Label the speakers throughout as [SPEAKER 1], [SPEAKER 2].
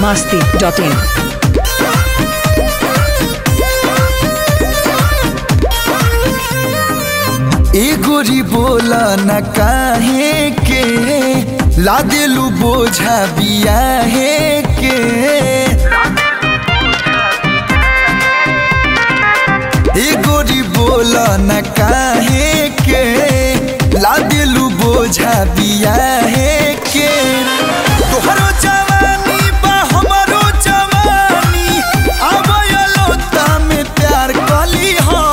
[SPEAKER 1] masti.in.
[SPEAKER 2] ए गोरी बोला न काहे के ला देलू बोझा बियाहे के ए गोरी बोला न काहे के ला देलू बोझा बियाहे के तोहरो जवानी बा हमरो जवानी आवयलो में प्यार कली हो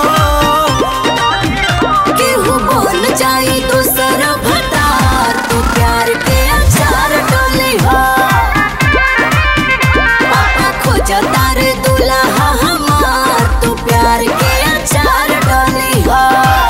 [SPEAKER 3] केहू बोल जाई दूसर भतार तू प्यार के अचार डोली हो पापा खोज तार दुल्हा हमार तू प्यार के अचार डोली हो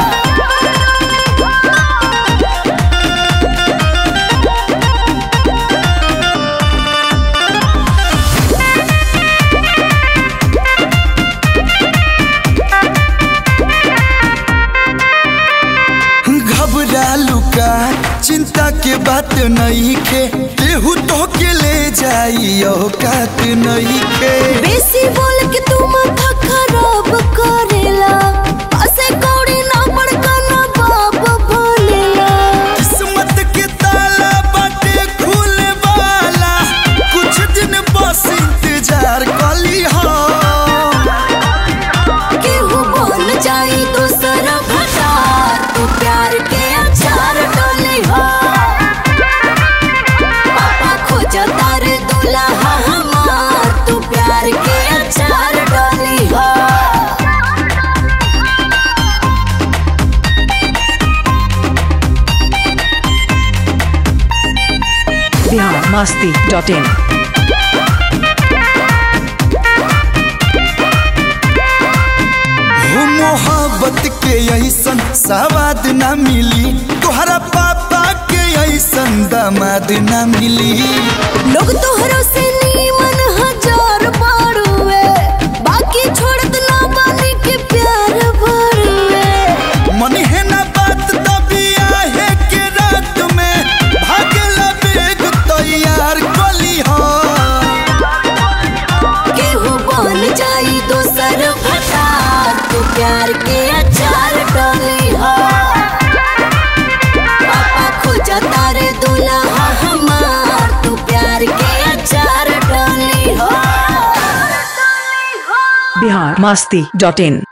[SPEAKER 2] घबरालू का चिंता के बात नहीं के केहू तो के ले जाई औकात नहीं के
[SPEAKER 3] बेसी बोल के तू माथा खराब करेला पासे कौड़ी ना बड़का ना बाप भोलेला
[SPEAKER 2] किस्मत के ताला बाटे खुले वाला कुछ दिन बस इंतजार कली हो
[SPEAKER 3] केहू बोल जाई दूसर भतार तू प्यार के अचार डोली हो पापा खोज तार दुल्हा हमार तू प्यार के अचार डोली हो
[SPEAKER 1] Bihar masti.in.
[SPEAKER 2] हो मोहब्बत के ऐसन सवाद ना मिली तोहरा पापा के ऐसन दामाद ना मिली
[SPEAKER 3] लोग तोहरो से नीमन हजार बारुए बाकी छोड़त ना बानी के प्यार भरुए
[SPEAKER 2] मन है ना बात तभी आहे के रात में भागला बेग तैयार कली हो
[SPEAKER 3] केहू बन जाई दोसर भतार तू प्यार के अचार डोली हो पापा खोज तारे दुल्हा हमार तू प्यार के अचार डोली हो
[SPEAKER 1] Bihar masti.in.